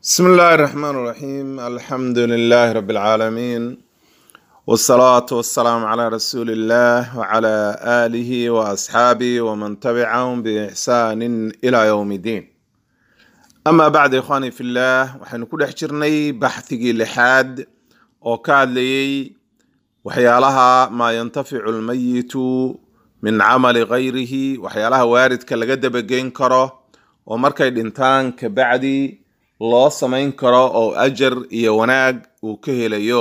بسم الله الرحمن الرحيم الحمد لله رب العالمين والصلاة والسلام على رسول الله وعلى آله وأصحابه ومن تبعهم بإحسان إلى يوم الدين أما بعد إخواني في الله وحين كل حجرني بحثي لحاد وكاد لي وحيالها ما ينتفع الميت من عمل غيره وحيالها وارد كالقد بجين كره ومركي الانتان كبعدي loo samayn karo oo ajar iyo wanaag uu ka helayo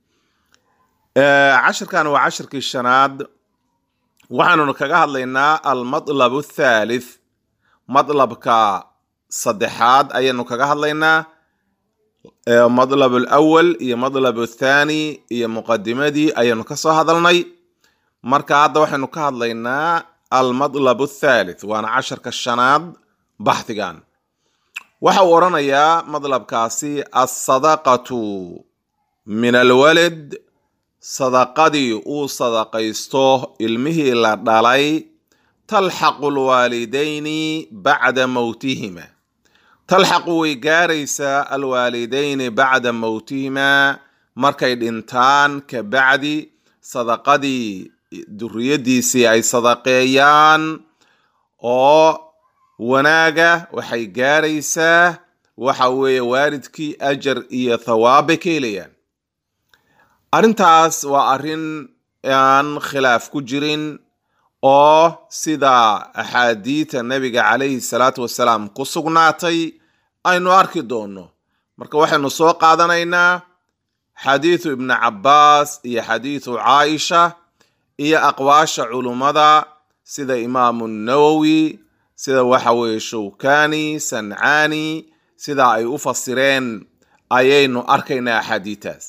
cashirkan waa cashirkii shanaad waxaanunu kaga hadlaynaa almatlab athalith matlabka saddexaad ayaanu kaga hadlaynaa matlab alawal iyo matlab athani iyo muqadimadii ayaanu kasoo hadalnay marka hadda waxaynu ka hadlaynaa almatlab athalith waana casharka shanaad baxdigan waxa uu odhanayaa madlabkaasi alsadaqatu min alwalad sadaqadii uu sadaqaysto ilmihii la dhalay talxaqu alwaalidayni bacda mowtihima talxaqu way gaaraysaa alwaalidayni bacda mowtihima markay dhintaan ka bacdi sadaqadii duriyadiisii ay sadaqeeyaan oo wanaaga waxay gaaraysaa waxa weeye waalidkii ajar iyo thawaab bay ka helayaan arrintaas waa arrin aan khilaaf ku jirin oo sida axaadiida nebiga calayhi salaatu wasalaam ku sugnaatay aynu arki doonno marka waxaynu soo qaadanaynaa xadiidu ibni cabbaas iyo xadiidu caaisha iyo aqwaasha culummada sida imaamu nawowi sida waxa weeye shawkani sancaani sida ay u fasireen ayaynu arkaynaa axaadiitaas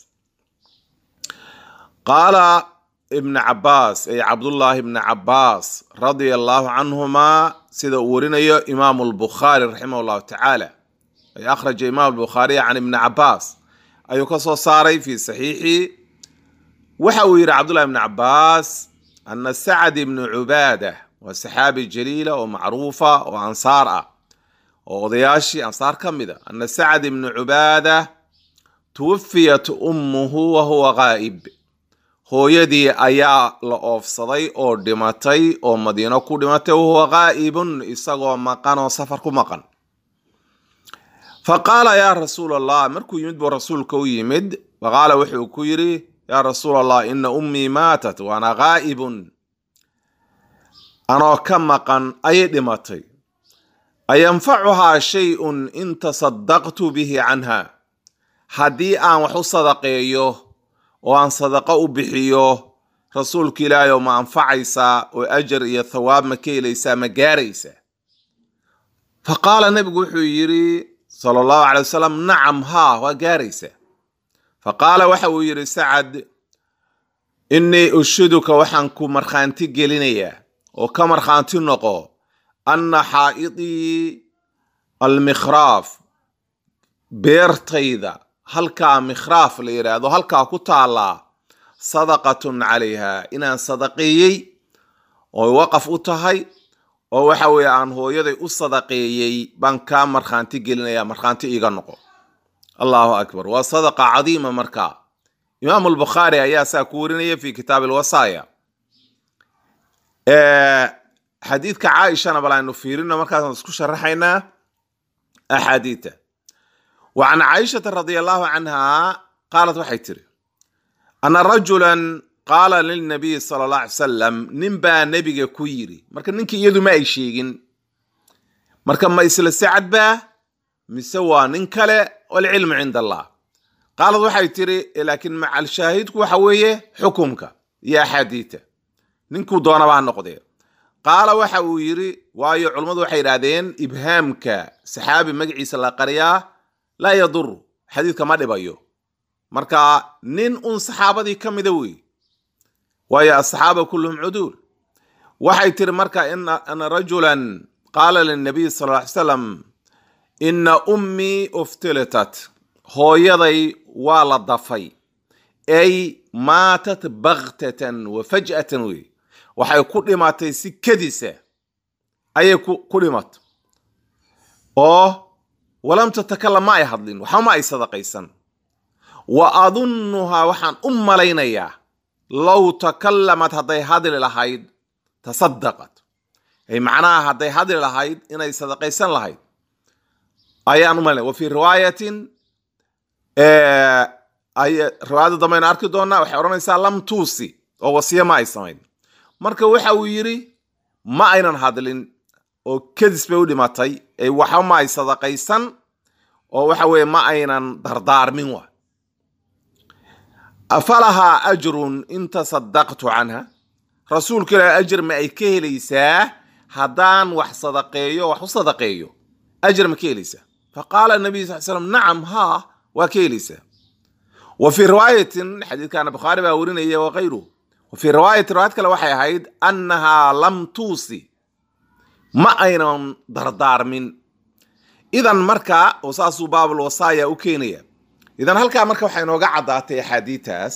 qaala ibna cabaas ay cabdullaahi ibna cabaas radia allahu canhuma sida uu warinayo imaamu lbukhaari raximah llahu tacaala ay akhraja imaam lbukhaariy can ibni cabaas ayuu ka soo saaray fi saxiixi waxa uu yidhi cabdullahi ibna cabaas ana sacd ibnu cubaada waa saxaabi jaliila oo macruufa oo ansaar ah oo odayaashii ansaar ka mid a ana sacd ibnu cubaada tuwafiyat ummuhu wa huwa qaa'ib hooyadii ayaa la oofsaday oo dhimatay oo madiino ku dhimatay wahuwa qaa'ibun isagoo maqan oo safar ku maqan fa qaala yaa rasuul allah markuu yimid buu rasuulka u yimid faqaala wuxuu ku yidhi yaa rasuul allah ina ummii maatat waana qaa'ibun anoo ka maqan ayay dhimatay ayanfacuhaa shay-un in tasadaqtu bihi canha haddii aan wax u sadaqeeyo oo aan sadaqo u bixiyo rasuulka ilaahay oo ma anfacaysaa oo ajar iyo thawaab ma ka helaysaa ma gaaraysaa fa qaala nebigu wuxuu yidhi sala allahu calay wasalam nacam haa waa gaaraysaa fa qaala waxa uu yidhi sacad innii ushiduka waxaan ku markhaanti gelinayaa oo ka markhaanti noqo anna xaa'idii almikhraaf beertayda halkaa mikhraaf la yidhaahdo halkaa ku taallaa sadaqatun calayha inaan sadaqeeyey oo waqaf u tahay oo waxa weeye aan hooyaday u sadaqeeyey baan kaa markhaanti gelinaya markhaanti iiga noqo allahu akbar waa sadaqa cadiima markaa imaamu albukhaari ayaa saa ku warinaya fi kitaab alwasaaya xadiidka caaishana bal aynu fiirino markaasaan isku sharaxaynaa axaadiita wa can caaishata radia allahu canha qaalat waxay tiri ana rajulan qaala lilnabiy sala allah alay salam nin baa nebiga ku yiri marka ninkii iyadu ma ay sheegin marka ma isla sacad baa mise waa nin kale walcilmu cinda allah qaalad waxay tiri laakiin macal shaahidku waxa weeye xukumka iyo axaadiita ninkuu doonaba ha noqdee qaala waxa uu yidhi waayo culummadu waxay yidhaahdeen ibhaamka saxaabi magaciisa la qariyaa laa yaduru xadiidka ma dhibayo marka nin un saxaabadii ka mida wey waayo asaxaaba kulluhum cuduul waxay tiri marka ina rajulan qaala linabiy sal ly salam ina ummii uftilitat hooyaday waa la dafay ay maatat baktatan wa faj'atan wey waxay ku dhimatay si kadisa ayay ku dhimatay oo walam tatakalam ma ay hadlin waxba ma ay sadaqaysan wa adunnuhaa waxaan u malaynayaa low takalamad hadday hadli lahayd tasadaqat ay macnaha hadday hadli lahayd inay sadaqaysan lahayd ayaan u malaynaya wa fii riwaayatin ay riwaayada dambaynu arki doonaa waxay odhanaysaa lam tuusi oo wasiye ma ay samayn marka waxa uu yidhi ma aynan hadlin oo kadis bay u dhimatay ay waxba ma ay sadaqaysan oo waxa weeye ma aynan dardaarmin wa afalahaa ajrun in tasadaqtu canha rasuulka ilaahi ajir ma ay ka helaysaa haddaan wax sadaqeeyo wax u sadaqeeyo ajir ma ka helaysaa faqaala nabiy sal slam nacam haa waa ka helaysaa wa fii riwaayatin xadiidkana bukhaari baa warinaya wakayruhu wa fii riwaayatin riwaayad kale waxay ahayd annahaa lam tuusi ma aynan dardaarmin idan marka oo saasuu baabul wasaaya u keenaya idan halkaa marka waxay inooga caddaatay axaadiitaas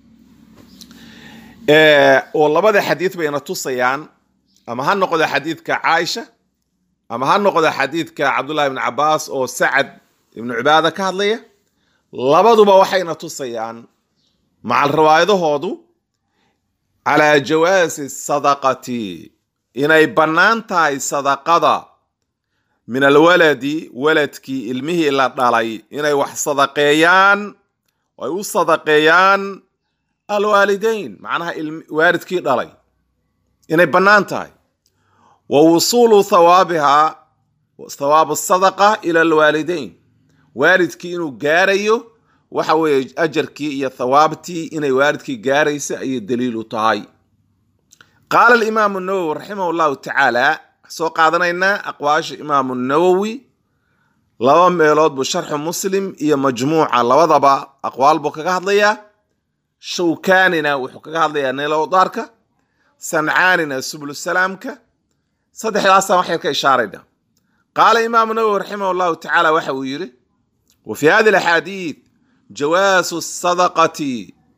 oo labada xadiid bayna tusayaan ama ha noqdo xadiidka caaisha ama ha noqdo xadiidka cabdullahi ibn cabaas oo sacad ibnu cibaada ka hadlaya labaduba waxayna tusayaan macal riwaayadahoodu calaa jawaasi sadaqati inay bannaan tahay sadaqada min alwaladi waladkii ilmihii la dhalay inay wax sadaqeeyaan ay u sadaqeeyaan alwaalidayn macnaha waalidkii dhalay inay bannaan tahay wa wusuulu thawaabihaa thawaabu sadaqa ila alwaalidayn waalidkii inuu gaarayo waxa weeye ajarkii iyo thawaabtii inay waalidkii gaaraysa ayay daliil u tahay qaala alimaamu nawowi raximah llahu tacaala soo qaadanaynaa aqwaasha imaamu nawowi laba meelood buu sharxu muslim iyo majmuuca labadaba aqwaal buu kaga hadlayaa shawkaanina wuxuu kaga hadlayaa neelowdaarka sancaanina sublusalaamka saddexdaasaan wax yar ka ishaarayna qaala imaamu nawowi raximah llahu tacaala waxa uu yidhi wa fi hadi alaxaadiid jawaasu sadaqati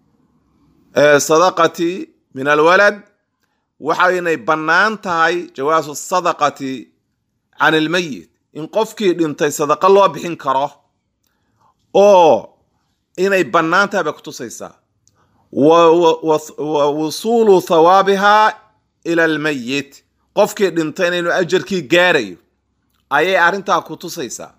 sadaqati min alwalad waxaynay bannaan tahay jawaasu sadaqati can ilmeyit in qofkii dhintay sadaqa loo bixin karo oo inay bannaan tahay bay kutusaysaa wa wusuulu thawaabihaa ila almeyit qofkii dhintay inaynu ajarkii gaarayo ayay arrintaa kutusaysaa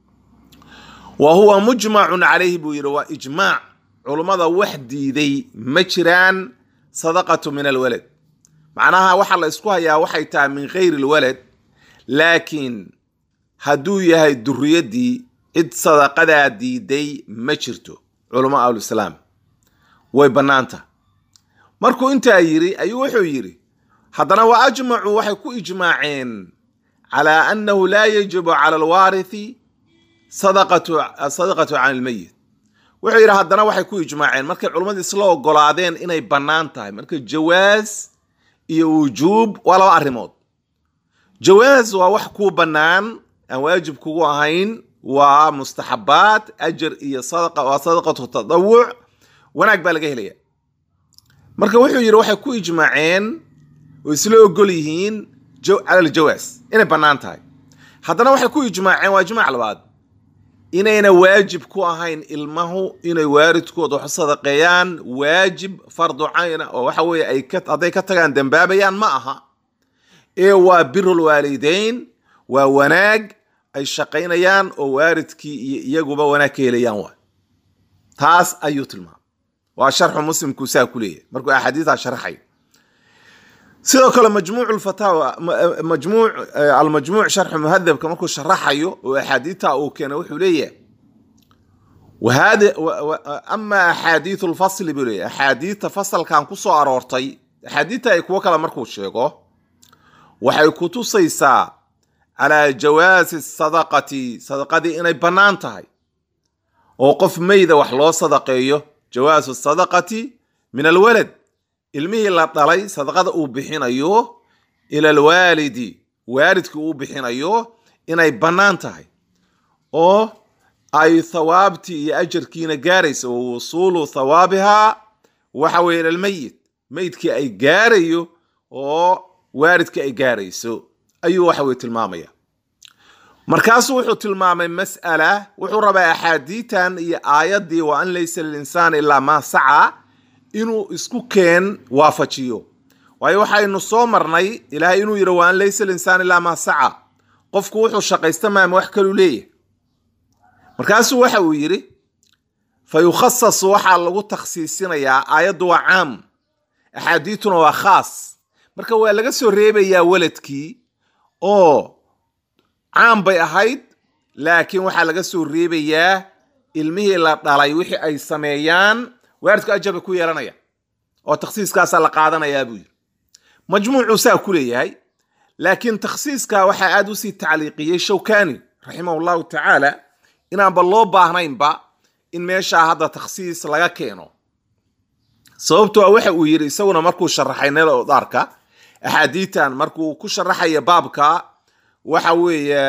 wa huwa mujmacun calayhi buu yidhi waa ijmaac culummada wax diiday ma jiraan sadaqatu min alwalad macnaha waxaa la isku hayaa waxay tahay min khayri lwalad laakiin hadduu yahay duriyaddii cid sadaqadaa diiday ma jirto culamo ahluislaam way bannaanta markuu intaa yidhi ayuu wuxuu yidhi haddana wa ajmacuu waxay ku ijmaaceen calaa annahu laa yajibu cala alwaarithi sadaqatu can ilmeyit wuxuu yidhi haddana waxay ku ijmaaceen markay culummadu isla ogolaadeen inay bannaan tahay marka jawaas iyo wujuub waa laba arrimood jawaas waa wax kuu bannaan aan waajib kugu ahayn waa mustaxabaat ajar iyo sadaqa waa sadaqatu tadawuc wanaag baa laga helaya marka wuxuu yidhi waxay ku ijmaaceen oo isla ogol yihiin cala aljawaas inay bannaan tahay haddana waxay ku ijmaaceen waa ijmaac labaad inayna waajib ku ahayn ilmahu inay waalidkooda wax u sadaqeeyaan waajib fardu cayna oo waxa weeye ay hadday ka tagaan dembaabayaan ma aha ee waa birul waalideyn waa wanaag ay shaqaynayaan oo waalidkii iyo iyaguba wanaag ka helayaan waa taas ayuu tilmaamay waa sharxu muslimku saa ku leeyahay markuu axaadiisaa sharxay sidoo kale majmuuc lfataawa majmuuc almajmuuc sharxu muhadabka markuu sharaxayo oo axaadiita uu keenay wuxuu leeyahay wahada ama axaadiiu lfasli buu leeyahy axaadiita fasalkan ku soo aroortay axaadiita ay kuwo kale markuu sheego waxay ku tusaysaa calaa jawaasi sadaqati sadaqadii inay bannaan tahay oo qof meyda wax loo sadaqeeyo jawaasu sadaqati min alwalad ilmihii la dhalay sadaqada uu bixinayo ila alwaalidi waalidkii uu bixinayo inay bannaan tahay oo ay thawaabtii iyo ajarkiina gaarayso wa wusuulu thawaabihaa waxa weye ila almeyit meydkii ay gaarayo oo waalidkii ay gaarayso ayuu waxa weye tilmaamaya markaasuu wuxuu tilmaamay mas'ala wuxuu rabaa axaadiitan iyo aayaddii wa an laysa lilinsaani ilaa maa saca inuu isku keen waafajiyo waayo waxaynu soo marnay ilaahay inuu yidhi wa an laysa lilinsaani ilaa maa saca qofku wuxuu shaqaysta maama wax kaluu leeyahay markaasuu waxa uu yidhi fa yukhasasu waxaa lagu takhsiisinayaa aayaddu waa caam axaadiituna waa khaas marka waa laga soo reebayaa weladkii oo caam bay ahayd laakiin waxaa laga soo reebayaa ilmihii la dhalay wixii ay sameeyaan waaridku ajar bay ku yeelanaya oo takhsiiskaasaa la qaadanayaa buu yidhi majmuucuu saa ku leeyahay laakiin takhsiiska waxaa aad usii tacliiqiyey shawkani raximah llahu tacaala inaanba loo baahnaynba in meeshaa hadda takhsiis laga keeno sababtoo waxa uu yidhi isaguna markuu sharaxay neel odaarka axaadiitan markuu ku sharaxaya baabka waxa weeye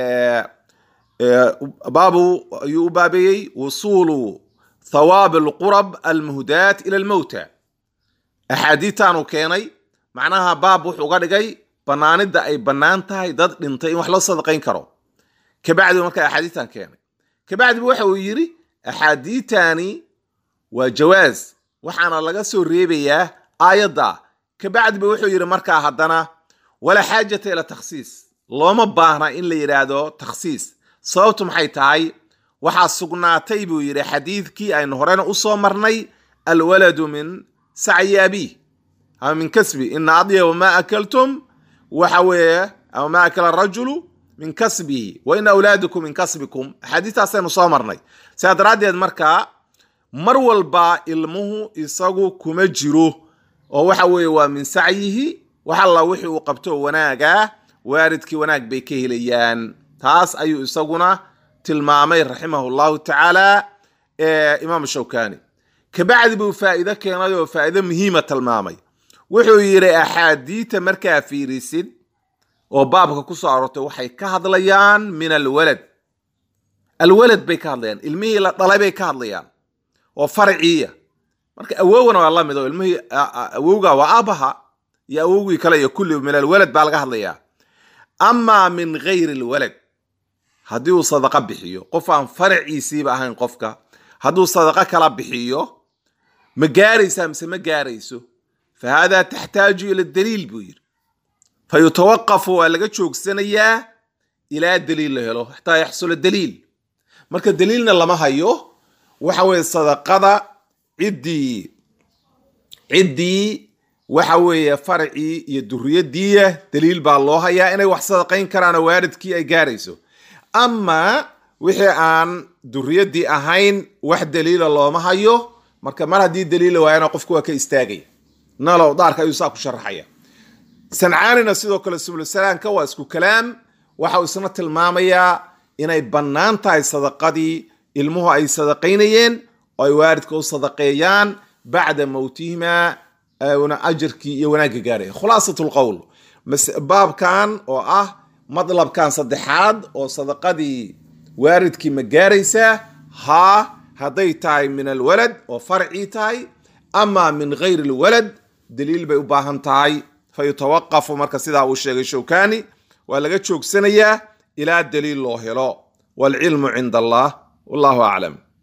baabu ayuu u baabeeyey wusuulu thawaab alqurab almuhdaat ila almowta axaadiitanuu keenay macnaha baab wuxuu uga dhigay banaanidda ay bannaan tahay dad dhintay in wax loo sadaqayn karo kabacdi markaa axaadiitan keenay kabacdiba waxa uu yidhi axaadiitani waa jawaaz waxaana laga soo reebayaa aayadda kabacdiba wuxuu yidhi markaa haddana walaa xaajata ila takhsiis looma baahna in la yidhaahdo takhsiis sababtu maxay tahay waxaa sugnaatay buu yidhi xadiidkii aynu horena usoo marnay alwaladu min sacyi abiih ama min kasbi ina adyaba maa akaltum waxa weeye ama maa akala rajulu min kasbihi wa ina awlaadakum min kasbikum axaadiistaasaynu soo marnay sidaa daraaddeed markaa mar walba ilmuhu isagu kuma jiro oo waxa weeye waa min sacyihi wax alla wixii uu qabto wanaaga waaridkii wanaag bay ka helayaan taas ayuu isaguna tilmaamay raximahu llahu tacaala imaam shawkani kabacdi buu faa'iido keenay oo faa'iido muhiima tilmaamay wuxuu yidhi axaadiita markaa fiirisid oo baabka ku soo aroortay waxay ka hadlayaan min alwalad alwalad bay ka hadlayaan ilmihii la dhalay bay ka hadlayaan oo farciya marka awowgana waa la mid oo ilmihii awowga waa aabaha iyo awowgii kale iyo kulli min alwalad baa laga hadlayaa amaa min gayri alwalad haddii uu sadaqa bixiyo qof aan faraciisiiba ahayn qofka hadduu sadaqa kala bixiyo ma gaaraysaa mise ma gaarayso fa haadaa taxtaaju ila daliil buu yidhi fa yutawaqafu waa laga joogsanayaa ilaa daliil la helo xataa yaxsula daliil marka daliilna lama hayo waxa weeye sadaqada ciddii ciddii waxa weeye farcii iyo duriyadiiya daliil baa loo hayaa inay wax sadaqayn karaanoo waaridkii ay gaarayso amaa wixii aan duriyadii ahayn wax daliila looma hayo marka mar haddii daliila waayana qofku waa ka istaagaya nalow daarka ayuu saa ku sharaxaya sancaanina sidoo kale subulsalaamka waa isku kalaam waxa uu isna tilmaamayaa inay bannaan tahay sadaqadii ilmuhu ay sadaqaynayeen oo ay waaridka u sadaqeeyaan bacda mowtihima una ajarkii iyo wanaagga gaaraya khulaasat lqowl baabkan oo ah madlabkan saddexaad oo sadaqadii waaridkii ma gaaraysaa haa hadday tahay min alwalad oo farcii tahay ama min gayri alwalad daliil bay u baahan tahay fa yutawaqafu marka sidaa uu sheegay shawkani waa laga joogsanayaa ilaa daliil loo helo waalcilmu cinda allah wallahu aclam